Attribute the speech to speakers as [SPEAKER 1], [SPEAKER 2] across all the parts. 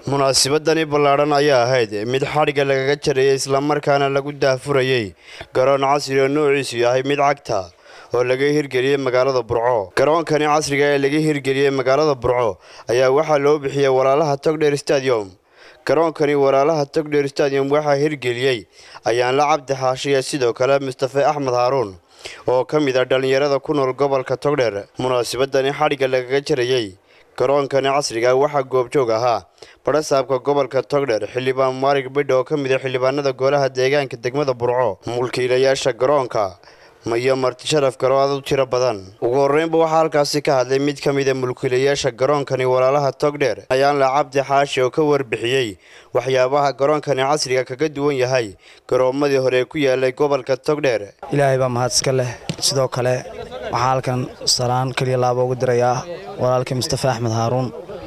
[SPEAKER 1] munaasabadani ballaadhan ayaa ahayd mid xadhigga lagaga jarayay islamarkaana lagu daahfurayey garoon casri oo noociisu yahay mid cagta oo laga hirgeliyey magaalada burco garoonkani casriga ee laga hirgeliyey magaalada burco ayaa waxaa loo bixiyey walaalaha togdher stadium garoonkani walaalaha togdher stadium waxaa hirgeliyey ayaanla cabdi xaashiya sidoo kale mustafe axmed haaruun oo ka mid a dhallinyarada ku nool gobolka togdher munaasabadani xadhigga lagaga jarayey garoonkani casriga waxaa goobjoog ahaa badhasaabka gobolka togdher xildhibaan maarig bidha oo ka mid a xildhibaanada golaha deegaanka degmada burco mulkiilayaasha garoonka iyo marti sharaf garood u tiro badan ugu horreynba waxaa halkaasi ka hadlay mid ka mida mulkiilayaasha garoonkani walaalaha togdher ayaanla cabdi xaashi oo ka warbixiyey waxyaabaha garoonkani casriga kaga duwan yahay garoomadii hore ee ku yaalay gobolka togdher
[SPEAKER 2] ilaahay baa mahad iska leh sidoo kale waxaa halkan salaan keliya laaba ugu dirayaa walaalkii mustafe axmed haaruun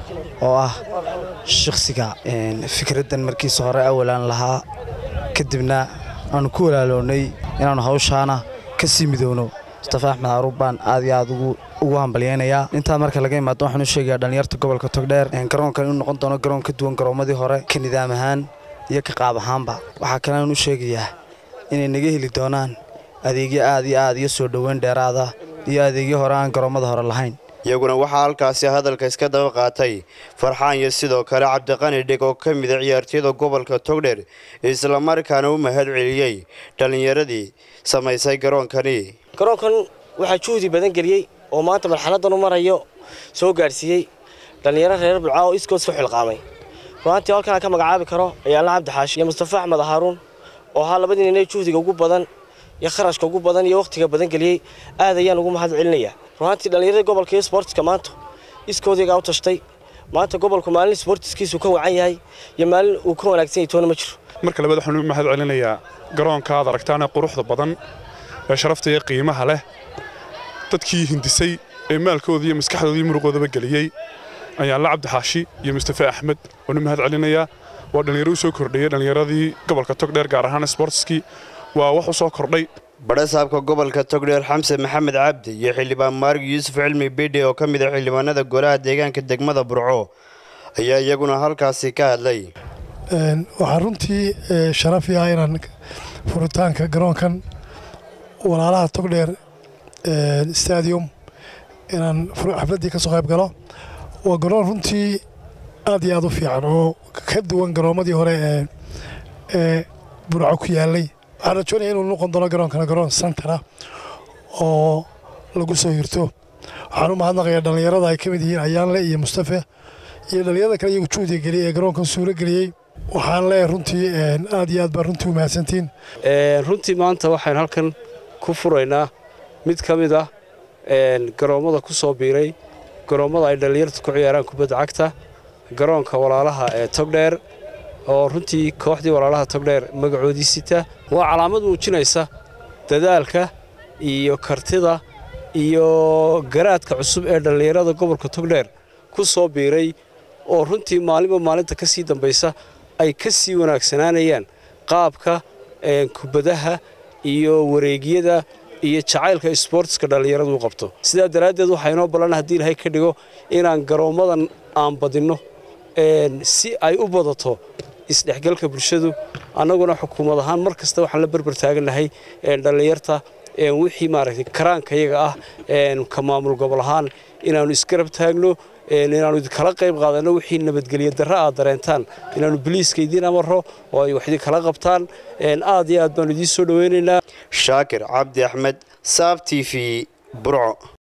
[SPEAKER 2] oo ah shakhsiga fikraddan markiisa hore awalaan lahaa kadibna aanu ku walaaloonnay inaannu hawshaana ka sii midowno mustafe axmed haaruun baan aad iyo aad ugu hambalyaynayaa intaa marka laga imaado waxaan u sheegayaa dhallinyarta gobolka togdheer garoonkan inuu noqon doono garoon ka duwan garoomadii hore ka nidaam ahaan iyo ka qaab ahaanba waxaa kalean u sheegayaa inay naga heli doonaan adeegyo aad iyo aad iyo soo dhoweyn dheeraada iyo adeegyo hore aan garoommada hore lahayn
[SPEAKER 1] iyaguna waxaa halkaasi hadalka iska daba qaatay farxaan iyo sidoo kale cabdiqani dhig oo ka mida ciyaartooyada gobolka togdher islamarkaana u mahad celiyey dhallinyaradii samaysay garoonkani
[SPEAKER 3] garoonkan waxaa juhdi badan geliyey oo maanta marxaladan u marayo soo gaadhsiiyey dhallinyaro reer bulca oo iskood ku xilqaamay ruaantii halkan aan ka magacaabi karo ayaala cabdi xaashi iyo mustafe axmed haaruun oo ahaa labadii ninay juhdiga ugu badan iyo kharashka ugu badan iyo wakhtiga badan geliyey aad ayaan ugu mahad celinayaa ruaantii dhallinyarada gobolka iyo sboortiska maanta iskoodigaa u tashtay maanta gobolku maalin sboortiskiisu ka wacan yahay iyo maalin uu ka wanaagsan yahay toona ma jiro
[SPEAKER 4] marka labaad waxaan u mahad celinayaa garoonka aad aragtaana quruxda badan ee sharafta iyo qiimaha leh dadkii hindisay ee maalkooda iyo maskaxdooda iyo muruqoodaba geliyey ayaan la cabdi xaashi iyo mustafe axmed waan u mahad celinayaa waa dhallinyaro u soo kordhayey dhallinyaradii gobolka togdheer gaar ahaan sboortiskii waa wax u soo kordhay
[SPEAKER 1] badhasaabka gobolka togdheer xamse maxamed cabdi iyo xildhibaan maarig yuusuf cilmi bidhe oo ka mid a xildhibaanada golaha deegaanka degmada burco ayaa iyaguna halkaasi ka hadlay
[SPEAKER 5] waxaa runtii sharafi ah inaan furitaanka garoonkan walaalaha togdheer stadium inaan xafladdii ka soo qayb galo waa garoon runtii aad iyo aad u fiican oo ka duwan garoommadii hore ee burco ku yaallay waxaan rajoonaya inuu noqon doono garoonkana garoon santara oo lagu soo hirto waxaan u mahadnaqayaa dhallinyarada ay ka mid yihiin ayaanle iyo mustafe iyo dhallinyarada kale iyagu juhdiga geliyey ee garoonkan suuro geliyey waxaan leeyahay runtii aad iyo aad baa runtii u mahadsantiin
[SPEAKER 6] runtii maanta waxaan halkan ku furaynaa mid ka mid ah garoommada ku soo biiray garoommada ay dhallinyarta ku ciyaaraan kubadda cagta garoonka walaalaha ee togdheer oo runtii kooxdii walaalaha togdheer magacoodii sita waa calaamad muujinaysa dadaalka iyo kartida iyo garaadka cusub ee dhallinyarada gobolka togdheer ku soo biiray oo runtii maalinba maalinta ka sii dambaysa ay ka sii wanaagsanaanayaan qaabka kubadaha iyo wareegyada iyo jacaylka isboortiska dhallinyaradu u qabto sidaa daraaddeed waxaa inoo ballan haddii ilahay ka dhigo inaan garoommadan aan badinno si ay u badato isdhexgalka bulshadu annaguna xukuumad ahaan mar kasta waxaan la berber taagannahay dhallinyarta wixii maaragtay karaanka iyaga ah ka maamul gobol ahaan inaannu isgarab taagno inaannu idinkala qayb qaadanno wixii nabadgelyo darra aad dareentaan inaannu biliiska idiin amarro oo ay wax idinkala qabtaan aad iyo aad baannu idiin soo dhowaynaynaa
[SPEAKER 1] shaakir cabdi axmed saab t v burco